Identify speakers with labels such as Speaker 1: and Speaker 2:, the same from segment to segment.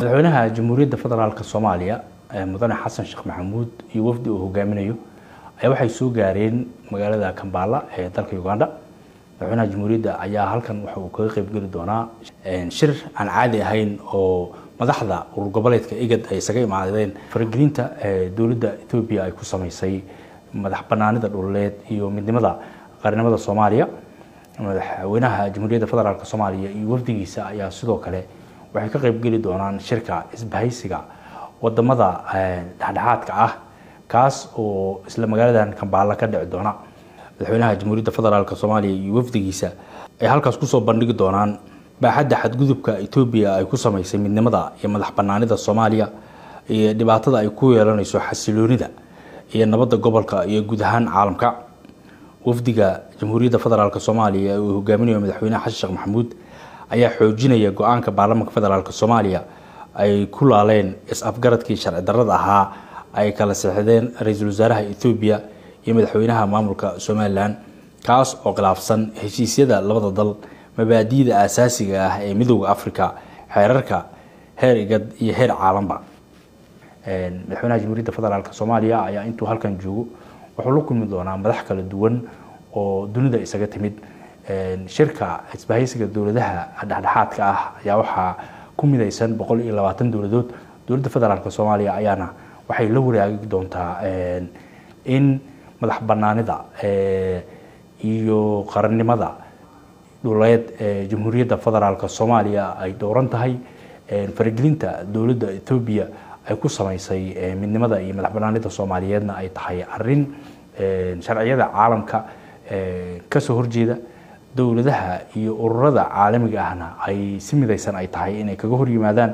Speaker 1: madaxweynaha jamhuuriyadda federaalk soomaaliya mudane xasan sheekh maxamuud iyo wafdi uu hogaaminayo ayaa waxay soo gaareen magaalada kambala ee dalka uganda madaxweynaha jamhuuriyadda ayaa halkan waxa uu kaga qeybgeli doonaa shir aan caadi ahayn oo madaxda urur goboleedka igad ay isaga imaadeen faragelinta dowladda etoobiya ay ku sameysay madax banaanida dhuleed iyo midnimada qaranimada soomaaliya madaxweynaha jamhuuriyadda federaalk soomaaliya iyo wafdigiisa ayaa sidoo kale waxay ka qeybgeli doonaan shirka isbahaysiga wadamada dhexdhexaadka ah kaas oo isla magaaladan kambaala ka dhici doona madaxweynaha jamhuuriyadda federaalk soomaaliya iyo wafdigiisa ay halkaas kusoo bandhigi doonaan baaxadda xadgudubka etoobiya ay ku sameysay midnimada iyo madax banaanida soomaaliya iyo dhibaatada ay ku yeelanayso xasiloonida iyo nabadda gobolka iyo guud ahaan caalamka wafdiga jamhuuriyadda federaalk soomaaliya uu hogaaminayo madaxweyneha xasan sheekh maxamuud ayaa xoojinaya go-aanka baarlamaanka federaalk soomaaliya ay ku laaleen is-afgaradkii sharci darrada ahaa ay kala seexdeen ra-iisul wasaaraha ethoobiya iyo madaxweynaha maamulka somalilan kaas oo khilaafsan heshiisyada labada dal mabaadi'da aasaasiga ah ee midooda africa xeerarka heer igad iyo heer caalanba madaxweynaha jamhuuriyadda federaalk soomaaliya ayaa intuu halkan joogo wuxuu la kulmi doonaa madax kala duwan oo dunida isaga timid shirka isbahaysiga dowladaha dhexdhexaadka ah ayaa waxaa ku midaysan boqol iyo labaatan dowladood dowladda federaalk soomaaliya ayaana waxay la wadaagi doontaa in madax banaanida iyo qarannimada dhuleed ee jamhuuriyadda federaalk soomaaliya ay dhowran tahay faragelinta dowladda etoobiya ay ku sameysay midnimada iyo madax banaanida soomaaliyeedna ay tahay arin sharciyada caalamka kasoo horjeeda dowladaha iyo ururada caalamiga ahna ay si midaysan ay tahay inay kaga hor yimaadaan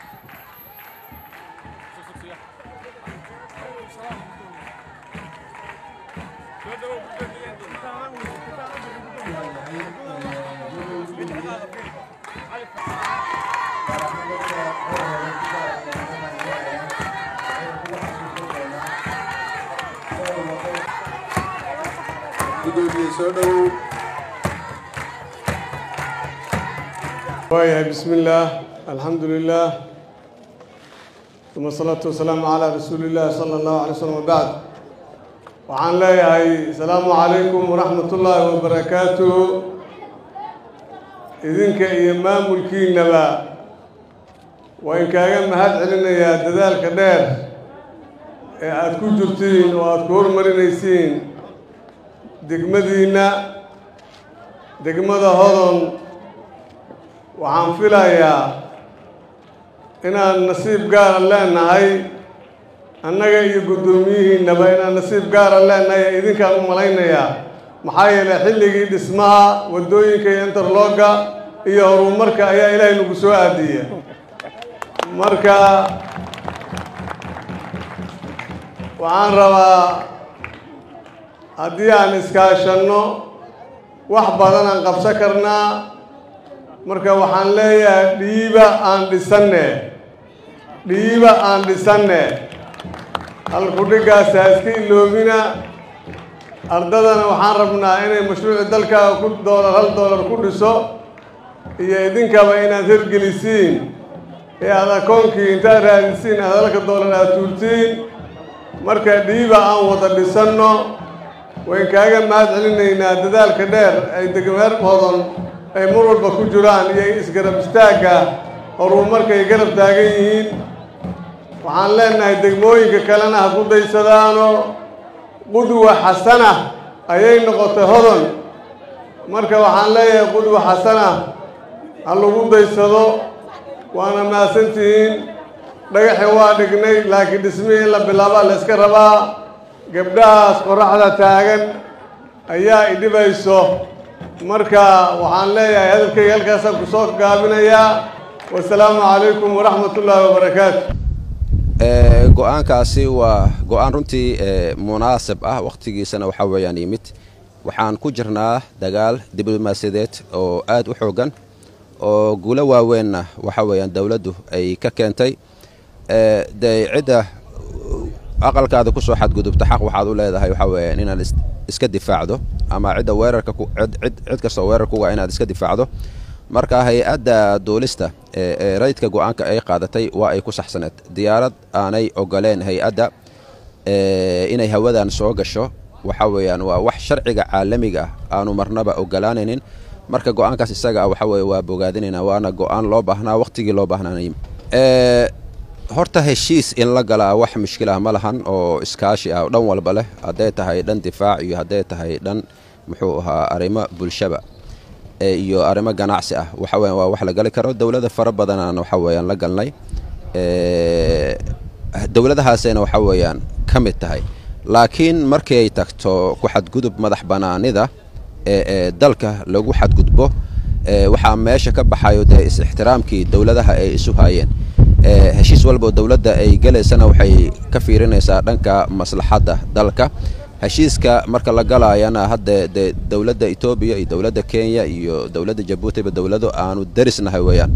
Speaker 2: waayahay bismi illaah alxamdu lilah uma asalaatu wasalaamu calaa rasuuli illahi sala allahu alay slm wabacd waxaan leeyahay asalaamu calaykum waraxmat ullaahi wabarakaatuhu idinka iyo maamulkiinaba waa inkaaga mahad celinayaa dadaalka dheer ee aada ku jirtiin oo aada ku hormarinaysiin degmadiinna degmada hodon waxaan filayaa inaan nasiib gaara leenahay annaga iyo guddoomiyihiinnaba inaan nasiib gaara leenahay ee idinkaan u malaynayaa maxaa yeelay xilligii dhismaha waddooyinka iyo interlogga iyo horumarka ayaa ilaahay nagu soo aadiya marka waxaan rabaa haddii aan iskaashanno wax badan aan qabsan karnaa marka waxaan leeyahay dhiiba aan dhisanne dhiiba aan dhisanne halkudhiggaas ha iska iloobina ardadana waxaan rabnaa inay mashruuci dalkaaga ku doolar hal doolar ku dhiso iyo idinkaba inaad hirgelisiin ee aad akoonkii intaad raadisiin aad halka doolar aad tuurtiin marka dhiiba aan wada dhisanno wayn kaaga mahad celinaynaa dadaalka dheer ay degmeer hodon ay mar walba ku jiraan iyo isgarab istaagga horumarkay garab taagan yihiin waxaan leenahay degmooyinka kalena ha ku daysadaano qudwa xasana ayay noqotay hodon marka waxaan leeyahay qudwa xasana ha lagu daysado waana mahadsantihiin dhagaxi waa dhignay laakiin dhismihii in la bilaabaa la iska rabaa gabdhahaas qoraxda taagan ayaa idhibayso marka waxaan leeyahay hadalkayga halkaasaan ku soo gaabinayaa wasalaamu calaykum waraxmat ullaahi wabarakaatu
Speaker 3: go-aankaasi waa go-aan runtii munaasib ah wakhtigiisana waxaa weeyaan yimid waxaan ku jirnaa dagaal diblomaasiyadeed oo aad u xoogan oo guulo waaweynna waxaa weeyaan dowladdu ay ka keentay dee cidda aqalkaada kusoo xadgudubta xaq waxaad u leedahay waxaa weeyaan inaad iska difaacdo ama cidda weerarka cid kastoo weerar kuga inaad iska difaacdo marka hay-adda duulista ee rayidka go-aanka ay qaadatay waa ay ku saxsaneed diyaarad aanay ogoleen hay-adda inay hawadan soo gasho waxa weeyaan waa wax sharciga caalamiga ah aanu marnaba ogolaanaynin marka go-aankaas isaga ah waxa weye waa bogaadinayna waana go-aan loo baahnaa waqtigii loo baahnaanay horta heshiis in la galaa wax mushkilah ma lahan oo iskaashi ah dhan walba leh hadday tahay dhan difaac iyo hadday tahay dhan muxuu ahaa arrimo bulshaba iyo arrimo ganacsi ah waxa weyan waa wax la gali karo dowlada fara badanaan waxa weeyaan la galnay dowladahaasayna waxa weeyaan ka mid tahay laakiin markii ay tagto ku xadgudub madax bannaanida ee dalka lagu xadgudbo waxaa meesha ka baxayo dee is-ixtiraamkii dowladaha ay isu haayeen heshiis walbao dowladda ay gelaysana waxay ka fiirinaysaa dhanka maslaxadda dalka heshiiska marka la galaayana hadda dee dowladda etoobiya iyo dowladda kenya iyo dowladda jabuutiba dowlado aanu darisnahay weeyaan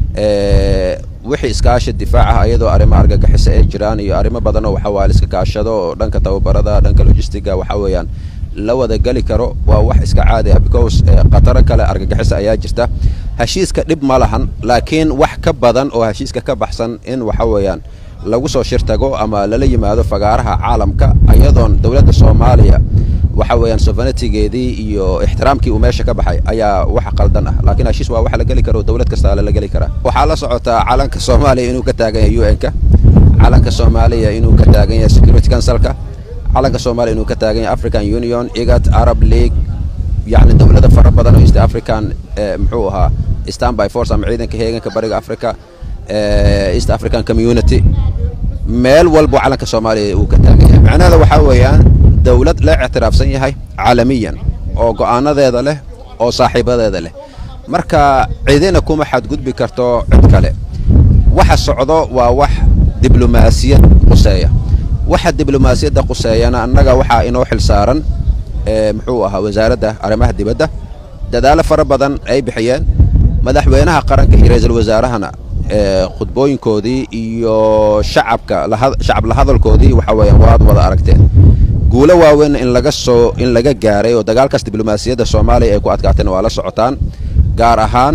Speaker 3: wixii iskaashi difaaca ayadoo arrimo argagixisa ay jiraan iyo arrimo badanoo waxawaa la iska kaashado oo dhanka tababarada dhanka logistiga waxa weeyaan la wada geli karo waa wax iska caadi ah because khataro kale argagixisa ayaa jirta heshiiska dhib ma lahan laakiin wax ka badan oo heshiiska ka baxsan in waxa weeyaan lagu soo shirtago ama lala yimaado fagaaraha caalamka ayadoon dowladda soomaaliya waxa weeyaan sovenetigeedii iyo ixtiraamkii uu meesha ka baxay ayaa wax qaldan ah laakiin heshiis waa wax la geli karo dowlad kasta lala geli karaa waxaa la socotaa calanka soomaaliya inuu ka taagan yahay u n-ka calanka soomaaliya inuu ka taagan yahay security councilka calanka soomaaliya inuu ka taagan yahay african union igat arab league yacni dowlado fara badan oo east african muxuu ahaa stanby force ama ciidanka heeganka bariga africa east african community meel walbo calanka soomaaliya uu ka taagan yahay macnaheeda waxaa weeyaan dowlad la ictiraafsan yahay caalamiyan oo go'aanadeeda leh oo saaxiibadeeda leh marka cidina kuma xadgudbi karto cid kale waxa socdo waa wax diblomaasiyad quseeya waxa diblomaasiyadda quseeyana annaga waxaa inoo xil saaran muxuu ahaa wasaaradda arrimaha dibadda dadaalo fara badan ay bixiyeen madaxweynaha qaranka iyo ra-iisul wasaarahana khudbooyinkoodii iyo shacabka shacab la hadalkoodii waxa weeyaan waad wada aragteen guulo waaweyn in laga soo in laga gaaray oo dagaalkaas diblomaasiyadda soomaaliya ay ku adkaateen waa la socotaan gaar ahaan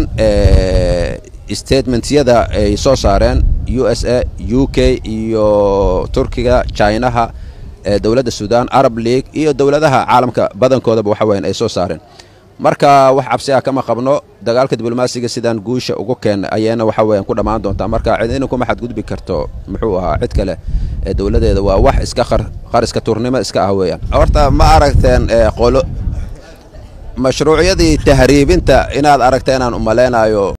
Speaker 3: statementyada ay soo saareen u s a u k iyo turkiga chinaha dowladda sudan arab league iyo dowladaha caalamka badankoodaba waxa weyan ay soo saareen marka wax cabsi ah kama qabno dagaalka diblomaasiga sidaan guusha ugu keena ayayna waxa weeyaan ku dhammaan doontaa marka cidina kuma xadgudbi karto muxuu ahaa cid kale ee dowladeeda waa wax iska qar qariska turnimo iska ah weeyaan horta ma aragteen qolo mashruucyadii tahriibinta inaad aragteen aan umaleynayo